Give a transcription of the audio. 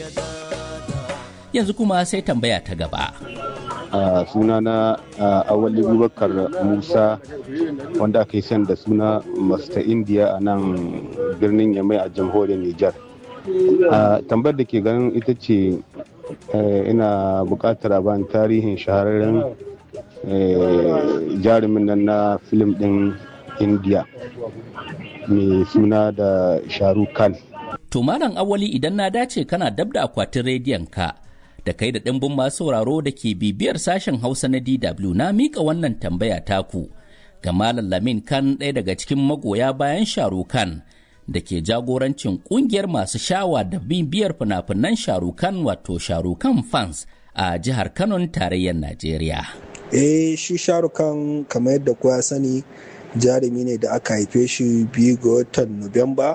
Yanzu kuma sai tambaya ta gaba. a suna na awali bubakar musa wanda aka yi san da suna masta india a nan birnin yamai a jamhuriyar nijar tambayar da ke ganin ita ce ina buƙatar a bani tarihin shahararren jarumin nan na filim ɗin india mai suna da shahrukh khan To Malam Awali idan na dace kana dab da akwatin rediyon ka da kai da ɗimbin masu sauraro da ke bibiyar sashen Hausa na DW na miƙa wannan tambaya taku ga Malam Lamin Khan ɗaya daga cikin magoya bayan Sharukan da ke jagorancin ƙungiyar masu shawa da bibiyar fina-finan Sharukan wato Sharukan fans a jihar Kano tarayyar Najeriya. Eh shi Sharukan kamar yadda kowa sani jarumi ne da aka haife shi biyu ga watan Nuwamba